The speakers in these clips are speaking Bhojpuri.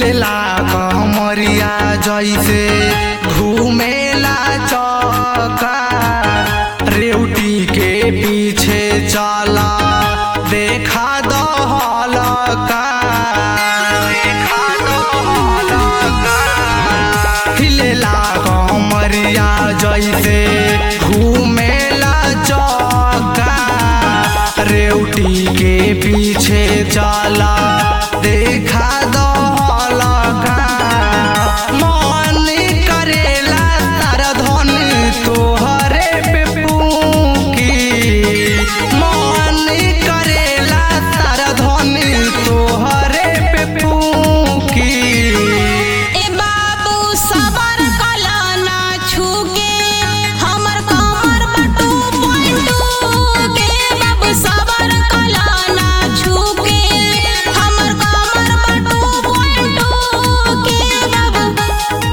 हिलेला कमरिया जैसे घूमेला चौका रेवटी के पीछे चला देखा दहलका देखा दहलका हिलेला कमरिया जैसे घूमेला चौका रेवटी के पीछे चला देखा दहलका मन करेला तारा धन तोहरे पे पूकी मन करेला तारा धन तोहरे पे पूकी ए बाबू सबर कला ना छूके हमर कमर बटू पलटू के बाबू सबर कला ना छूके हमर कमर बटू पलटू के बाबू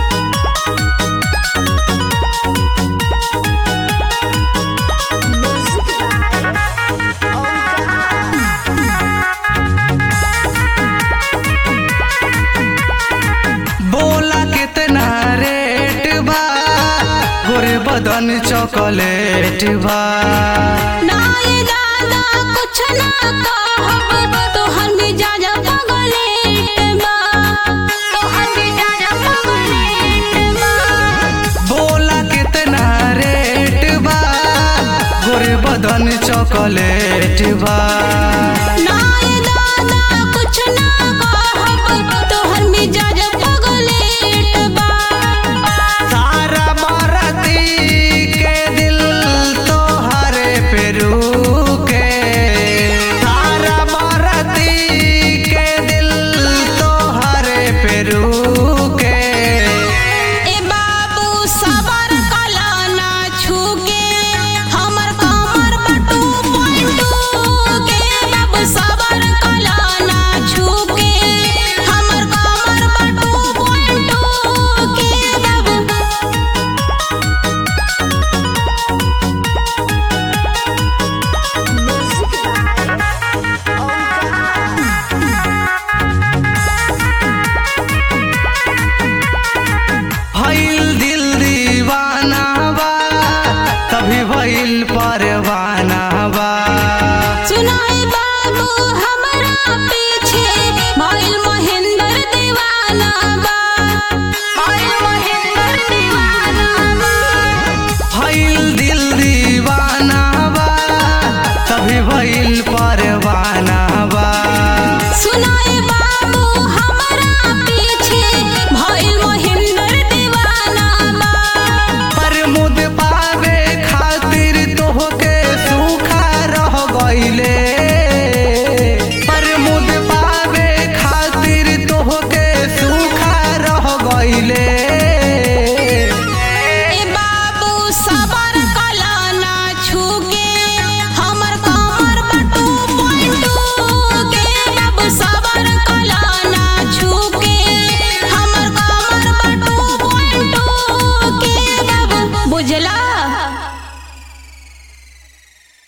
बोला कितना रेट बा गोरे बदन चॉकलेट बा ना ये ज्यादा कुछ ना कहब तोहर मिजाज पगलेट बा तोहर मिजाज पगलेट बा बोला कितना रेट बा गोरे बदन चॉकलेट बा ना